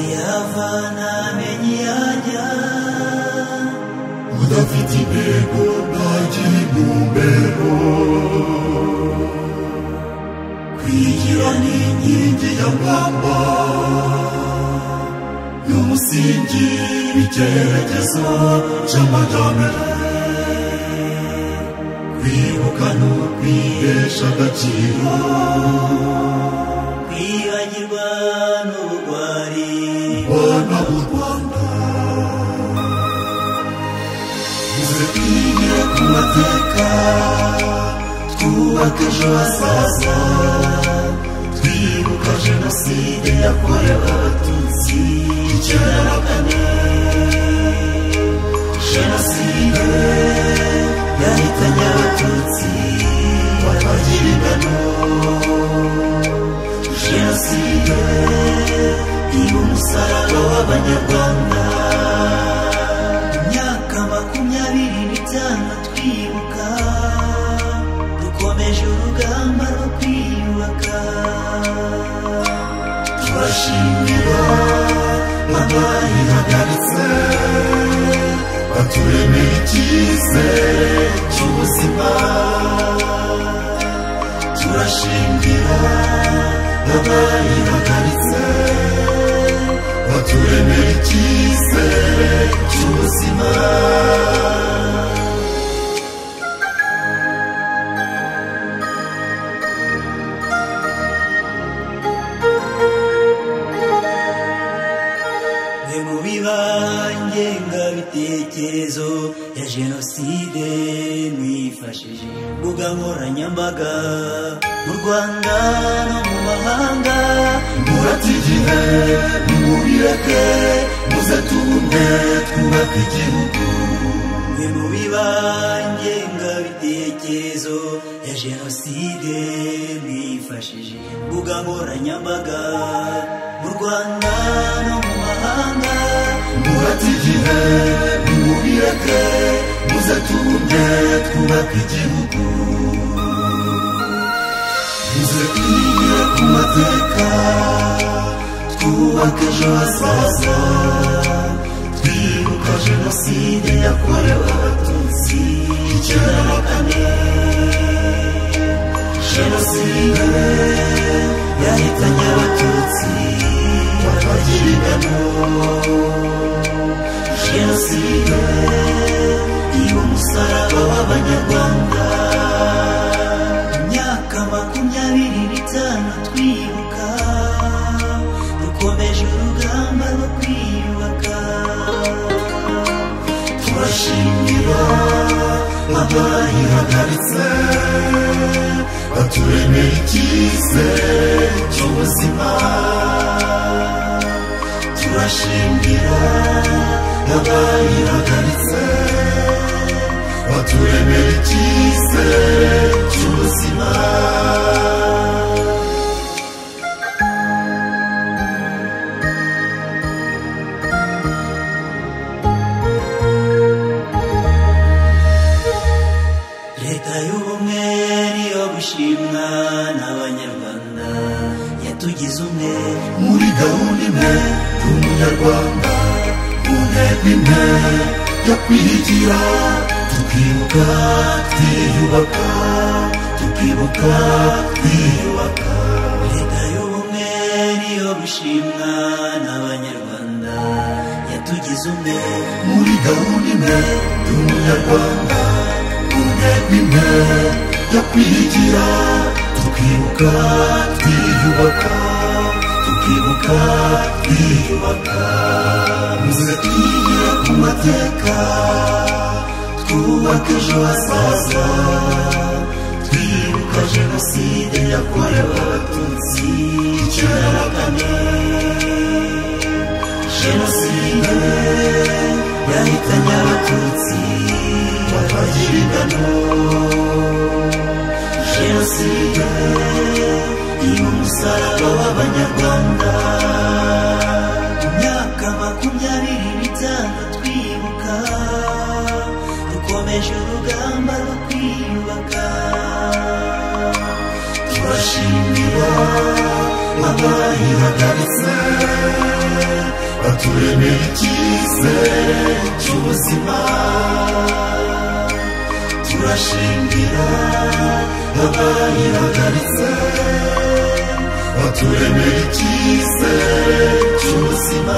yavana menye yajya udafite intego ntagira intumbero kwigira ni inkingi ya mwamba y'umusingi w'icyerekezo cy'amajyambere kwibuka ni ukwihesha agaciro kwibagirwa n'ubugwari bana b'u rwanda uze twigire ku mateka twubake ejo hazaza twibuka jenoside yakorewe abatutsi icyenda na kane jenoside yahitanye abatutsi batagira ingano jenoside iba umusaraba w'abanyarwanda imyaka makumyabiri n'itanu twibuka dukomeje urugamba rwo kwiyubaka turashimira abayihagaritse baturemera icyizere cy'ubuzima turashimira abayihagaritse baturemera icyizere cy'ubuzima mwe mu biba ngengabitekerezo ya jenoside mwifashije mbuga nkoranyambaga mu rwanda no mu mahanga muratigihe nimubireke muze tubumwe twubake igihugu mwe mu biba ngengabitekerezo ya jenoside mwifashije mbuga nkoranyambaga mu rwanda no mu mahanga murate igihe nimubireke muze tubumwe twubake igihugu muze twigire ku mateka twubake ejo hazaza twibuka jenoside yakorewe abatutsi icyenda na kane jenoside yahitanye abatutsi batagira ingano jenoside iba umusaraba w'abanyarwanda imyaka makumyabiri n'itanu twibuka dukomeje urugamba rwo kwiyubaka turashimira abayihagaritse baturemera icyizere cy'ubuzima turashimira abayihagaritse baturemera icyizere cy'ubuzima leta y'ubumwe niyo gushimwa n'abanyarwanda yatugize umwe muri gahunda imwe y'umunyarwanda mu ntego imwe yo kwigira tukibuka twiyubaka tukibuka twiyubaka leta y'ubumwe niyo gushimwa n'abanyarwanda yatugize umwe muri gahunda imwe y'umunyarwanda mu ntego imwe yo kwigira tukibuka twiyubaka tukibuka twiyubaka muze twigire ku mateka twubake ejo hazaza twibuka jenoside yakorewe abatutsi icyenda na kane jenoside yahitanye abatutsi batagira ingano jenoside iba umusaraba w'abanyarwanda imyaka makumyabiri n'itanu twibuka dukomeje urugamba rwo kwiyubaka turashimira abayihagaritse turemeye icyizere cy'ubuzima turashingira abayihagaritse baturemeye icyizere cy'ubuzima